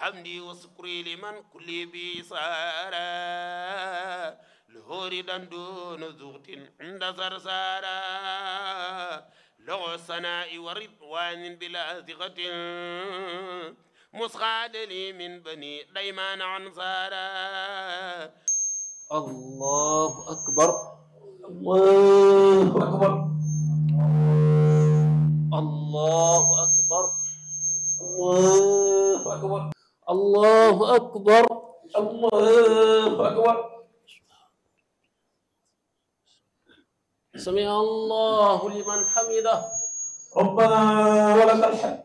حمدي وشكري لمن كل بي سارا لهور دون زغت عند سرسارا لغ الثناء ورضوان بلا ثقة مسخاد لي من بني ديمان عنصارا الله أكبر الله أكبر الله أكبر الله أكبر الله أكبر الله أكبر سمع الله لمن حمده ربنا ولك الحمد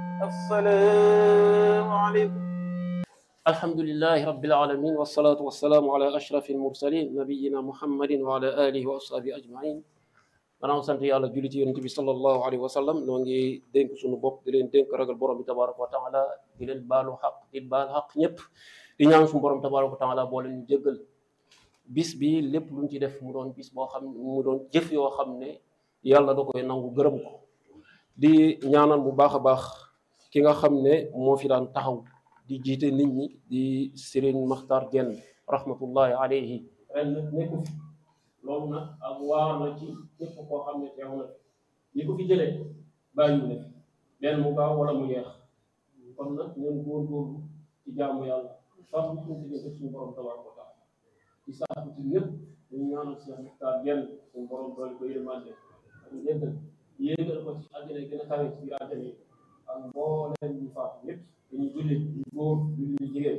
السلام عليكم الحمد لله رب العالمين والصلاة والسلام على أشرف المرسلين نبينا محمد وعلى آله وأصحابه أجمعين maanaam sant yàlla julli ci yonent bi sallallahu alayhi wa sallam noo ngi dénk suñu bopp di leen dénk ragal borom bi tabaraka wa taala di leen baalu xaq di baal xaq ñëpp di ñaan suñu borom tabaraka wa taala boo leen ñu jéggal bis bi lépp luñ ci def mu doon bis boo xam mu doon jëf yoo xam ne yàlla da koy nangu gërëm ko di ñaanal bu baax a baax ki nga xam ne moo fi daan taxaw di jiite nit ñi di Serigne Makhtar Diène rahmatullahi alayhi ren nag nekku fi loolu nag ak waar la ci képp koo xam ne teew na fi ñi ko fi jëlee bàyyiwu ne fi benn mu gaaw wala mu yeex kon nag ñun góorgóorlu ci jaamu yàlla sax bu suñu diggante suñu borom tabaraka wa taala ci saako ci ñëpp dañu ñaanal Cheikh Makhtar Diène suñu borom doole ko yërmande ak njëggal yéegal ko ci àddina gën a kawe ci biir àddina yi ak mbooleem ñu faatu ñëpp dañu jullit ñu góor ñu ñu jigéen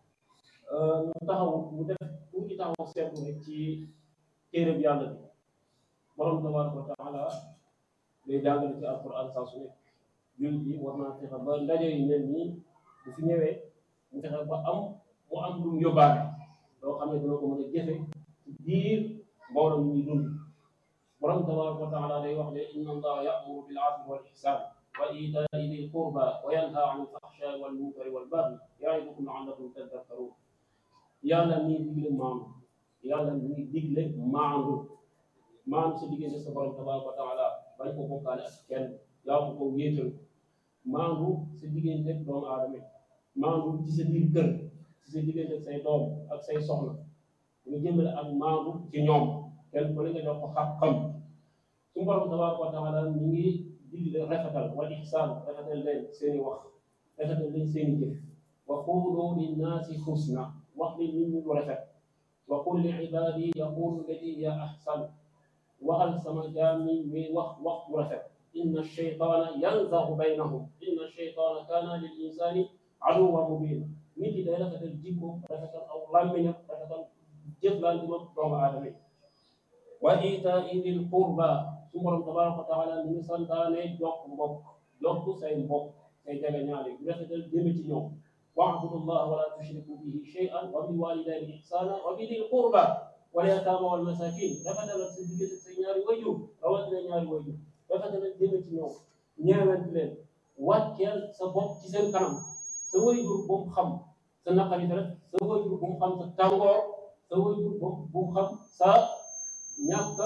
ñu taxaw mu def tuuti taxaw seetlu rek ci téere bi yàlla bi borom tabaraka wa taala day jàngale ci alquran saa su nekk jullit bi war naa fexe ba ndaje yu mel nii bu fi ñëwee mu fexe ba am mu am lu mu yóbbaale loo xam ne dina ko mën a jëfe ci biir mbooloo mi ñuy dund borom tabaraka wa taala day wax ne inna allaha ya'muru bil adli wal ihsan wa itaai dil qurba wa yanha an il fahshaai wal munkari wal baghi yaidukum la'allakum tadhakkarun yàlla mi digle maandu yàlla mi ngi digle maandu maandu sa diggante sa borom tabaraka wa taala bañ ko bokkaale ak kenn yaa ko ko wéetal maandu sa diggante ak doomu aadama yi maandu ci sa biir kër ci sa diggante ak say doom ak say soxna nga jëmale ak maandu ci ñoom kenn ku ne nga jox ko xam-xam su borom tabaraka wa taala mi ngi digle rafetal wal ihsaan rafetal leen seeni wax rafetal leen seeni jëf wa qulu linnaasi husna wax li nit ñi lu rafet wa qul li ibaadi yaqulu lati hiya ahsan waxal sama jaam ñi ñuy wax wax bu rafet inna shaytaana yanzagu baynahum inna shaytaana kaana lil insaani aduwwan mubiina nit yi day rafetal jikko rafetal aw làmmiñam rafetal jëflante moom doomu aadama yi wa iitaa'i dil qurba su borom tabaraka wa taala mi ngi santaane jokk mbokk jokk say mbokk say jege ñaale bu rafetal jëme ci ñoom wa'budu llaha wa la tushriku bihi shay'an wa bil walidayni ihsana wa bi dil qurba wal yatama wal masakin rafetal sa diggante say ñaari wayjur rawatina ñaari wayjur rafetal jëme ci ñoom ñeewant leen wàcceel sa bopp ci seen kanam sa wayjur bu mu xam sa naqari rek sa wayjur bu mu xam sa tàngoor sa wayjur bu mu xam sa ñàkk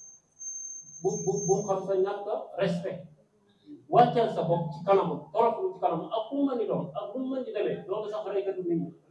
bu bu bu mu xam sa ñàkk respect wàcceel sa bopp ci kanamam toroxlu ci kanamam ak ku mu mën di doon ak lu mu mën di demee loolu sax reykatu nit ñi